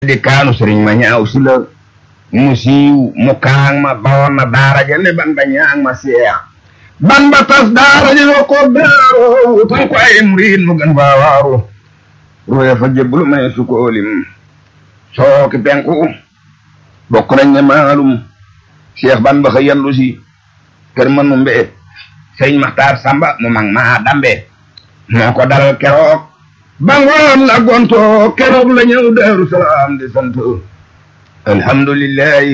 di kaanu sëriñ ma ñaaw si la mu siiw mu kaang ma bawoon na daara ja ne ban ba ñaang ma seex ban ba tas daara ja yoo ko daaroo tan ko ay murid mu gën faa waaru ruye fa jébbalu may su ko lim sooki penku bokk nañ ne maalum seex ban ba xëy yandu si kër mënu mbee sëriñ maxtaar samba mu mag maa dambe moo ko dal keroog bangoon la gonto keroog la ñëw daaru salaam di sant alhamdulillahi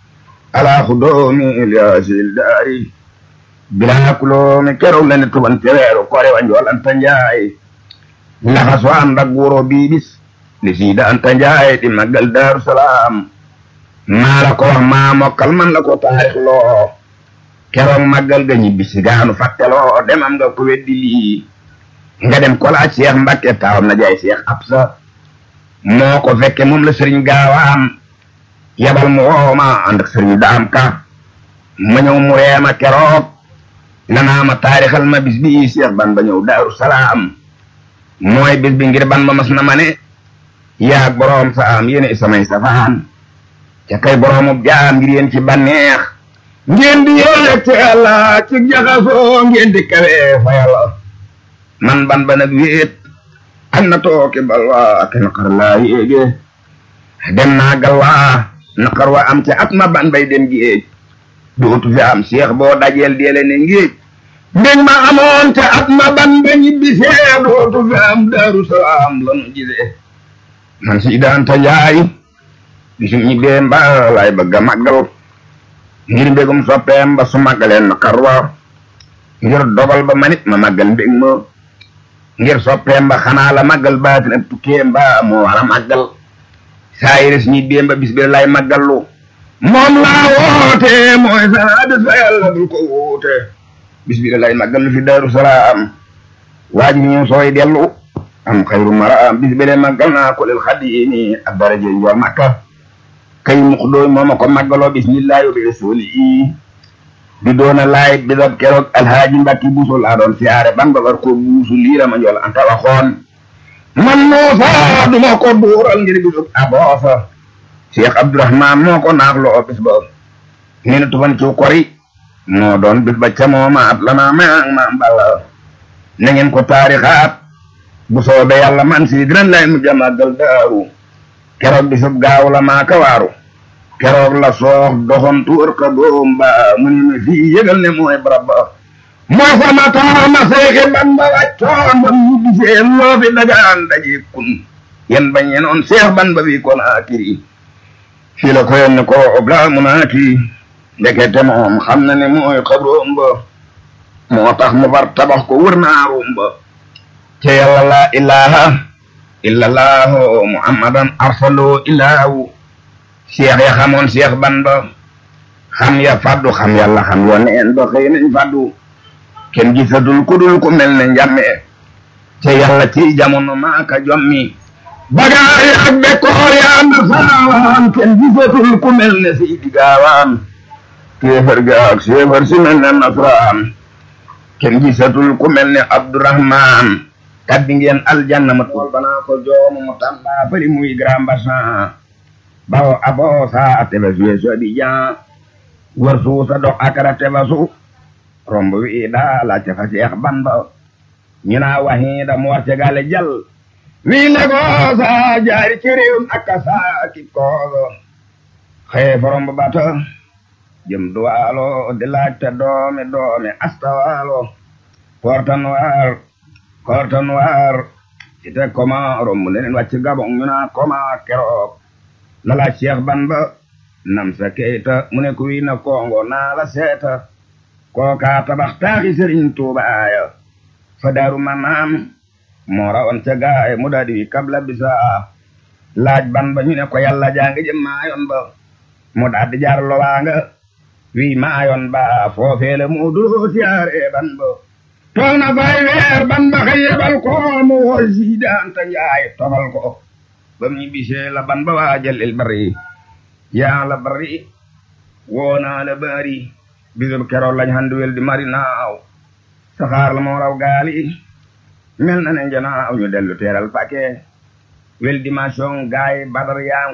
ala xudoomi ilyasil daari bilaa kuloomi keroog la ne tuban teweeru kore wa njool anta njaay laxaso ànd ak wuro bii bis li siida anta njaay di màggal daaru salaam maa la ko wax maa mokkal man la ko taarix loo keroog màggal ga ñibbisi gaanu fàtteloo demam nga ko weddi lii nga dem ko laaj Cheikh Mbacke taawam na jaay Cheikh Absa moo ko fekke moom la sëriñ gaawaan yabal mu wooma ànd ak sëriñ daam ka ma ñëw mu reema keroog lanaa ma taarixal ma bis bi Cheikh ban ba ñëw daaru salaam mooy bis bi ngir ban ba mas na ma ne yaag boroom saam yéene samay safaan ca kay boroomub jaam ngir yéen ci banneex ngeen di yéeg ci yàlla ci jaxasoo ngeen di kawe fa yàlla man ban ba nag wéet ak na tooke balwa ak naqar laa yéege dem naa galwaa naqar wa am ca at ma ban bay dem géej dootu fi am seex boo dajeel deele ne ngéej mbég ma amoon ca at ma ban ba ñibbisee dootu fi am daaru salaam lanu gisee man si daanta njaay bisum ñibbee mba lay bëgga màggal ngir mbégum soppeem ba su màggaleen naqar wa ngir dogal ba manit ma màggal mbég ma ngir soppeem ba xanaa la màggal baatin ak tukkeem ba moo war a màggal saa yiris ñi déem ba bis bi lay màggallu moom laa woote mooy saa bis ba yàlla dul ko woote bis bi lay màggallu fi daaru salaam waaj mi ñu sooy dellu am xayru maraam bis bi lay màggal naa ko lil xadimi ak daraje njool makka kay mux dooy mooma ko màggaloo bismillahi wa bi rasuuli di doona laay bisab keroog alhaaji mbakki buusu laa doon siyaare ban ba war ko buusu liira ma njool anta waxoon man muusa duma ko duural ngir bisub aboosa cheikh abdourahman moo ko naaxloo bis ba nee na tufan ciw kori moo doon bis ba ca moomaat lana maang maam balla na ngeen ko taarixaat bu soobee yàlla man si dinañ lay mujj a màggal daaru keroog bisub gaaw la maa ka waaru keroog la soox doxantu wër ka doom ba mu ne ma fii yëgal ne mooy barab ba moo sama taama seexi ban ba wàccoon ba mu gisee loo fi dagaan daje kun yen bañ yenoon seex ban ba bi kon akiri fii la ko yenne ko obla mu naaki ndekete moom xam na ne mooy xabroom ba moo tax mu bar tabax ko wër naarum ba ca yàlla la ilaha illallahu muhammadan arsalu ilaahu seex ya xamoon seex ban ba xam ya faddu xam yàlla xam yoneen ba xëy nañ faddu kenn gisatul ku dul ku mel ne njàmme ca yàlla ci jamono maaka jommi bagaay ak bekkoor yaa na saawaan kenn gisatul ku mel ne seydi gaawaan kéefar ga ak séefar si mel ne nasraan kenn gisatul ku mel ne abdourahman tabbi ngeen aljanna ma tool banaa ko joomu mu tamba fari muy grand bassan bawo abo sa teba suye soɗi jan war suusa dok akara teba su romb wiiɗa lacce fa seex bamba ñina wahiida mo warte gale jal wiinde ko sa jaari ciriwum akka saaki koogo xeefo romb bata jëm duwaalo de laajte doome doome asta waalo porta noir porta noir ite koma romb nenen wacce gabon ñuna koma keroog lala cheikh ban ba nam sa keyta mu ne ko wi na kongo naa la seeta kooka tabax taaxi sëriñ tuuba aya fa daaru manaam moo rawoon ca gaay mu daadi wi kabla bisa laaj ban ba ñu ne ko yàlla jaangi jëm maayon ba mu daadi jaar lowaanga wi maayon ba foofeele mu duloo siyaare ban ba toog na fay weer ban ba xëy yebal ko mu woo siidanta njaay tofal ko bam ñi bisee la ban ba waajal il bari yaa la bari woonaa la bari bisub keroog lañ handuwel di mari naaw saxaar la moo raw gaali mel na ne njanaaw ñu dellu teeral pake wel dimension gaay badar yaa